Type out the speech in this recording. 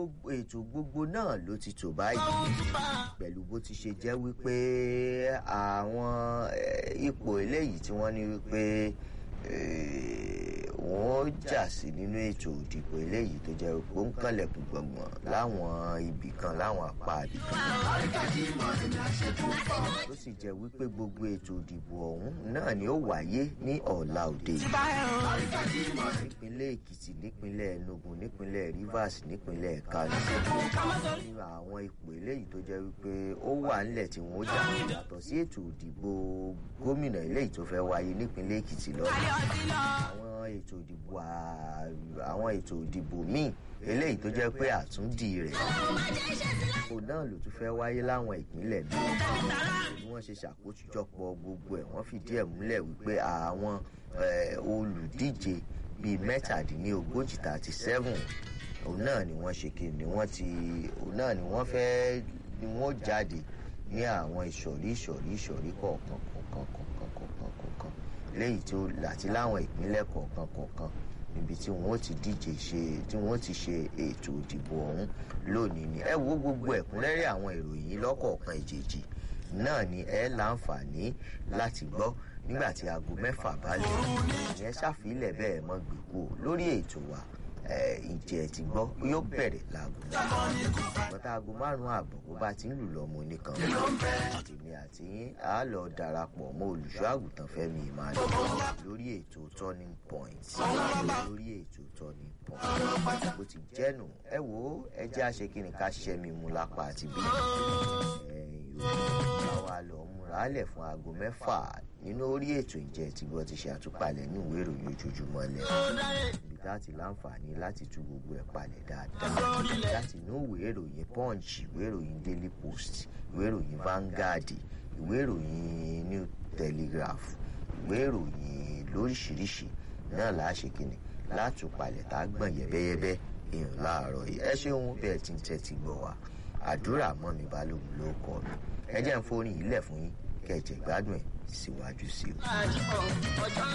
gbogbo ètò gbogbo náà ló ti tò báyìí pẹ̀lú bó ti ṣe jẹ́ wípé àwọn eh, ipò eléyìí tí wọ́n ní wípé eh, wọ́n jà sí nínú ètò òdìbò eléyìí tó jẹ́ pé ó ń kànlẹ̀kùn gbọ̀ngbọ̀n láwọn ibì kan láwọn apá ibì kan tó sì jẹ́ wípé gbogbo ètò òdìbò ọ̀hún náà ni ó wáyé ní ọ̀la òde yìí nípínlẹ̀ èkìtì nípínlẹ̀ enugu nípínlẹ̀ rivers nípínlẹ̀ kano nínú àwọn ipò eléyìí tó jẹ́ wípé ó wà nílẹ̀ tí wọ́n jà yàtọ̀ sí ètò òdìbò gómìnà eléyìí tó fẹ́ wáyé nípínlẹ̀ èkìtì lọ́dún àwọn ètò ìdìbò à- àwọn ètò ìdìbò míì eléyìí tó jẹ́ pé àtúndì rẹ̀ kò náà ló tún fẹ́ wáyé láwọn ìpínlẹ̀ míì bí wọ́n ṣe ṣàkójọpọ̀ gbogbo ẹ̀ wọ́n fìdí ẹ̀ múlẹ̀ wípé àwọn eh, olùdíje bíi mẹ́tàdínlógójì thirty seven òun náà ni wọ́n ṣe kí ni wọ́n ti òun náà ni wọ́n fẹ́ ni wọ́n jáde ní àwọn ìsọ̀rí ìsọ̀rí ìsọ̀rí kọ̀ọ̀kan kọ̀ọ̀kan kọ̀ọ̀kan kọ̀ọ̀kan kọ̀ọ̀kan léyìí tó àti láwọn ìpínlẹ̀ kọ̀ọ̀kan kọ̀ọ̀kan níbi tí wọ́n ti díje ṣe tí wọ́n ti ṣe ètò ìdìbò ọ̀hún lónìí ni ẹ wo gbogbo ẹ̀kúnrẹ́rẹ́ àwọn ìròyìn yìí lọ́kọ̀ọ̀kan ìjèjì náà ni ẹ láǹfààní láti gbọ́ nígbà tí aago mẹ́fà bá lè ìyẹn ṣàfilẹ̀ bẹ́ẹ̀ mọ́ gbèkú lórí ètò wa ẹ, ìjẹ́ ti gbọ́ yóò bẹ̀rẹ̀ láago bọ́tà aago márùn-ún ààbọ̀ bó bá ti ń lù lọ́mọ oníkan èmi àti yín á lọ darapọ̀ mọ́ olùṣọ́ àgùntàn fẹ́mi ìmáàlú lórí ètò turning point lórí ètò turning point bó ti jẹ́nu ẹ wo ẹ jẹ́ àṣekínni ká ṣẹ́mi mu lápá àti bí àwa lọ múra lẹ̀ fún aago mẹ́fà nínú orí ètò ìjẹ́ tí wọ́n ti ṣe àtúpalẹ̀ ní ìwé ìròyìn ojoojúmọ́ lẹ̀ ibi tá a ti láǹfààní láti tú gbogbo ẹ̀ palẹ̀ dáadáa láti inú ìwé ìròyìn punch ìwé ìròyìn daily post ìwé ìròyìn vanguard ìwé ìròyìn new telegraph ìwé ìròyìn lóríṣiríṣi náà là á ṣe kíni látúpalẹ̀ tá a gbọ̀n yẹ́bẹ́yẹ́bẹ́ èèyàn láàárọ̀ yìí ẹ ṣeun bẹ́ẹ̀ tí ń tẹ́tí gbọ́ wa àdúrà mọ́ mi balógun ló kọ́ mi ẹ jẹ́ ń forin yìí lẹ̀ fún yín kẹ́ ẹ jẹ́ gbádùn ẹ̀ síwájú sí i.